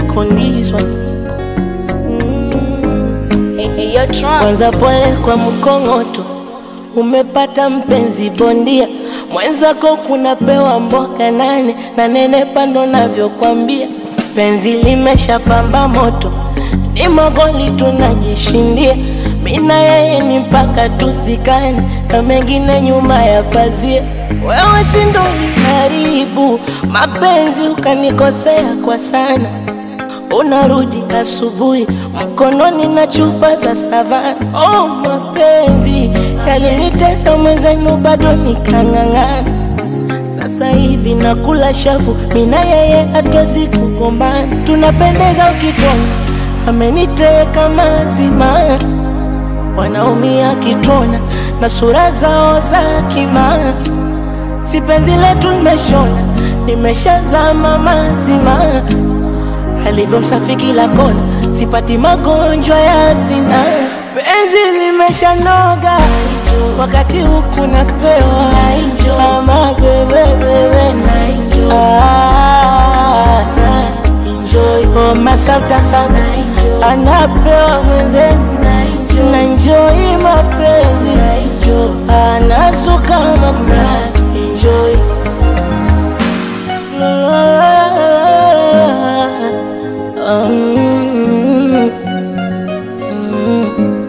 condition Eyo Trump. kwanza pole kwa mkongoto, umepata mpenzi bondia mwenzako, kunapewa mboga nane na nene pando navyokwambia, penzi limeshapamba moto, ni magoli tunajishindia, mina yeye ni mpaka tuzikane, na mengine nyuma ya pazia. Wewe si ndo uliharibu mapenzi, ukanikosea kwa sana unarudi asubuhi mkononi na chupa za savana. Oh, mapenzi yalinitesa mwenzenu, bado nikang'ang'ana. Sasa hivi nakula shavu, mina yeye hatuwezi kugombana, tunapendeza ukitona, ameniteka mazima, wanaumia kitona na sura zao za kimaa, si penzi letu limeshona, limeshazama mazima alivyo msafi kila kona, sipati magonjwa ya zina. Penzi limeshanoga wakati huku napewa ama bebebebe oh, masauta sana anapewa mwenzenu na enjoy mapenzi anasuka mama enjoy Mm, mm.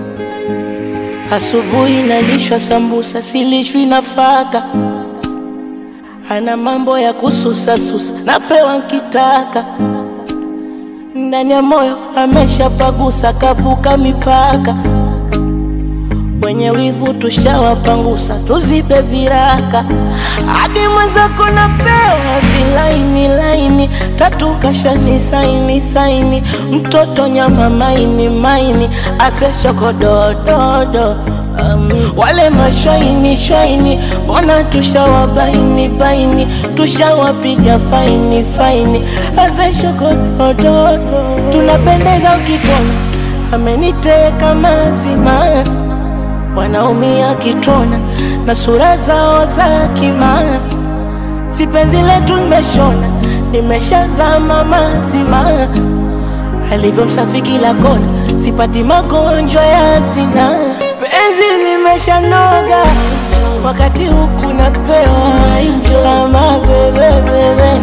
Asubuhi nalishwa sambusa, silishwi nafaka. Ana mambo ya kususasusa, napewa nkitaka. Ndani ya moyo ameshapagusa, kavuka mipaka. Wenye wivu tushawapangusa, tuzibe viraka. Hadi mwenzako napewa vilaini laini, tatu kashani saini saini, mtoto nyama maini maini, ase shokodododo um, wale mashwaini shwaini, mbona tushawabaini baini, tushawapiga faini faini, ase shokodododo, tunapendeza ukitona, ameniteka mazima wanaumia kitona na sura zao za kimaa, si penzi letu limeshona, limeshazama mazima, alivyo msafi kila kona, sipati magonjwa ya zina. Penzi limeshanoga wakati huku napewa kama bebebebe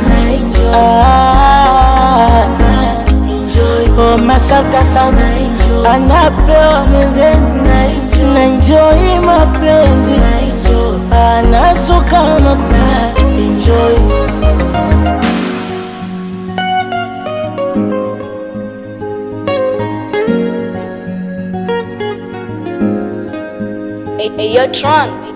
ah, oh, masauta sana anapewa mwenzenu na enjoy mapenzi anasuka mama enjoy Eyo Trump.